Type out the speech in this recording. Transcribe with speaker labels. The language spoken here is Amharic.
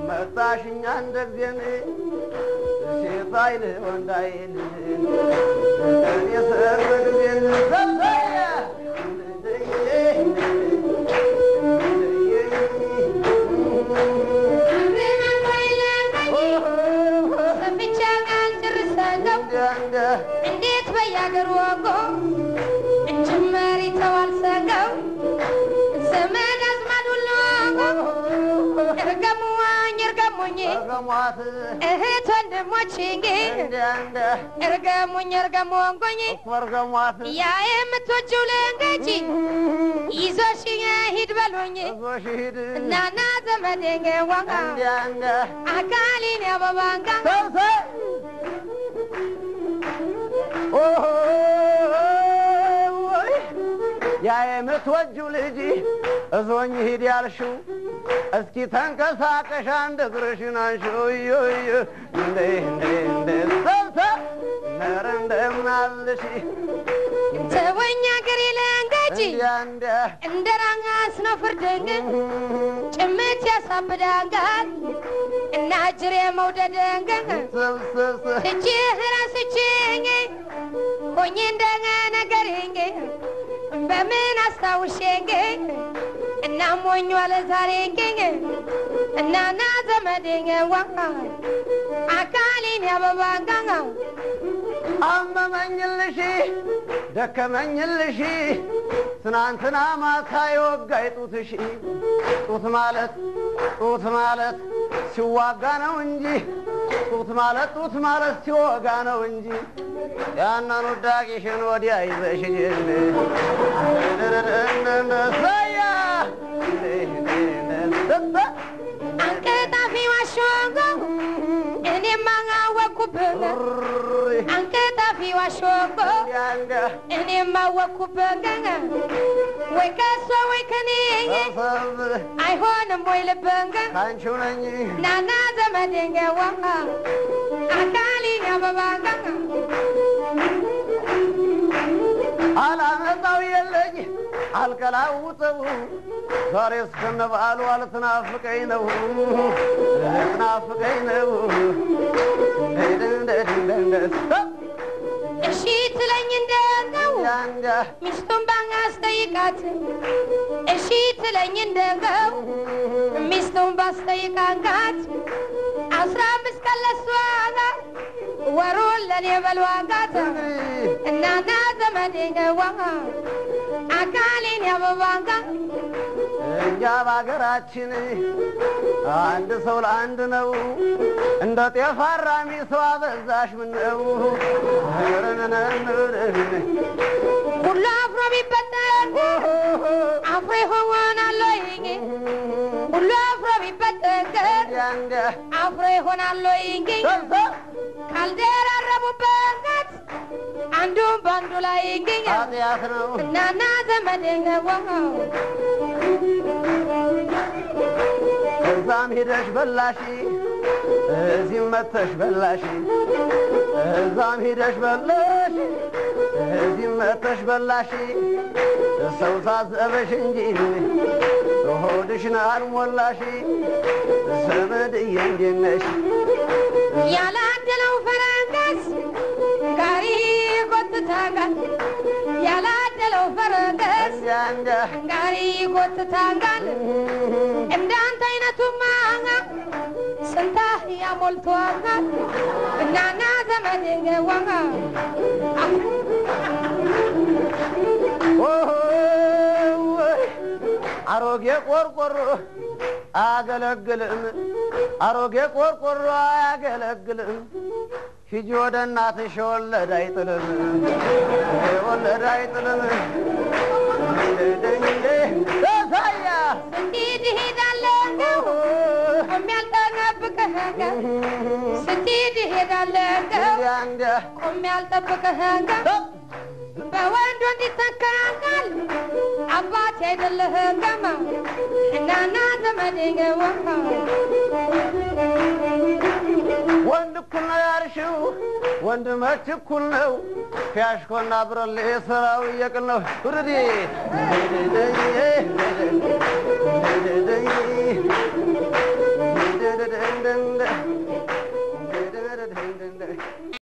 Speaker 1: መጣሽኛ እንደ ጊዜን ሴት አይል ወንድ አይል እኔ ሰርግ ጊዜን ሰብሰየ
Speaker 2: እንዴት በያገር ወጎ እንጭመሪ ተዋልሰገው ዘመድ አዝማድ ሁሉ እርገሙኝ እርገሙኝ
Speaker 1: ገሟት
Speaker 2: እህት ወንድሞች እንጌ
Speaker 1: እንደ እንደ
Speaker 2: እርገሙኝ እርገሙኝ
Speaker 1: ወርገሟት
Speaker 2: ያ የምትወጂው ልንገጂ ይዞሽ ሂድ በሉኝ
Speaker 1: እዞሽ ሂድ
Speaker 2: እናና ዘመዴን ዋጋ
Speaker 1: እንደ እንደ
Speaker 2: አካሊን ያበባንጋ
Speaker 1: ሰብሰብ ኦሆይ ያ የምትወጂው ልጅ እዞኝ ሂድ ያልሽው እስኪ ተንቀሳቀሽ አንድ እግርሽን አንሺው እዮዮ እንደ እንደ እንደ ሰብሰብ ነረ እንደምን አለሽ
Speaker 2: ተወኛ ገሬ ልንገጂ
Speaker 1: እንዲያ እንዲያ
Speaker 2: እንደ ራስ ነው ፍርድንግ ጭምት ያሳብዳንጋል እና ጅሬ መውደድንግ
Speaker 1: ሰብሰብ
Speaker 2: ትችህ ራስችኝ ሆኜ እንደገ ነገርኝ በምን አስታውሼኝ እና ሞኞ አለ ዛሬኝ እናና ዘመዴኝ ዋ አካሌን ያበባንጋ
Speaker 1: አመመኝልሽ ደከመኝልሽ ትናንትና ማታ የወጋይ ጡትሽ ጡት ማለት ጡት ማለት ሲዋጋ ነው እንጂ ጡት ማለት ጡት ማለት ሲወጋ ነው እንጂ ያንን ውዳቂሽን ወዲያ ይዘሽ ሰያ
Speaker 2: አንቀጣፊ ዋሾጎ እኔማ አወኩብህ አንቀጣፊ ዋሾጎ እኔማ አወኩብህ ወይ ከሷ ወይ ከኔ አይሆንም ወይ ልብህ
Speaker 1: ካንቺው ነኝ
Speaker 2: ናና ዘመዴን ዋ አካሊን ያበባጋ
Speaker 1: አላመጣው የለኝ አልቀላውጠው ዛሬ እስከነ በዓሉ አልትናፍቀኝ ነው ልትናፍቀኝ ነው
Speaker 2: እሺ ትለኝ እንደው
Speaker 1: ያንጋ
Speaker 2: ሚስቱን ባስጠይቃት እሺ ትለኝ እንደው ሚስቱን ባስጠይቃት አስራ አምስት ቀን ለሷ ወሩን ለኔ በልዋጋት እናና ዘመዴ ገዋ አካሌን ያበባጋ
Speaker 1: እኛ በሀገራችን አንድ ሰው ለአንድ ነው እንደ ጤፍ አራሚ ሰው አበዛሽ ምነው
Speaker 2: ሁሉ አፍሮ ቢበጠን አፍሮ ይሆናል ወይ ሁሉ አፍሮ ቢበጠን
Speaker 1: ያንጋ
Speaker 2: አፍሮ ይሆናል ወይ ካልደራረቡበት አንዱም በአንዱ ላይ ይገኛል
Speaker 1: ኃጢአት ነው
Speaker 2: እናና ዘመዴ ገዋ
Speaker 1: እዛም ሄደሽ በላሽ እዚህም መተሽ በላሽ እዛም ሄደሽ በላሽ እዚህም መተሽ በላሽ ሰው ሳዘበሽ እንጂ ሆድሽን አልሞላሽ ዘመድዬ እንዴት ነሽ
Speaker 2: ያላደለው ፈረንገስ ጋሪ ጎትታጋል ያላደለው ፈረንገስ
Speaker 1: እንዲያ እንዲያ
Speaker 2: ጋሪ ጎትታጋል እንዳንተ አይነቱማ ስንታ ያሞልቷጋል እናና ዘመዴ ገዋጋ
Speaker 1: ኦሆይ አሮጌ ቆርቆሮ አያገለግልም፣ አሮጌ ቆርቆሮ አያገለግልም። ሂጂ ወደ እናትሽ የወለድ አይጥልም፣ የወለድ አይጥልም። ሳያ
Speaker 2: ስትሄድ እሄዳለሁ ቆሜ አልጠብቅህም ስትሄድ እሄዳለሁ
Speaker 1: እንዲያ
Speaker 2: ቆሜ አልጠብቅህም በወንዱ እንዲተካካል አባት አይደለህም ገማ እናና ዘመዴ ገዋ
Speaker 1: ወንድ እኩል ነው ያልሽው ወንድ መች እኩል ነው? ፊያሽኮና ብረሌ ስራው እየቅል ነው። ውርዲ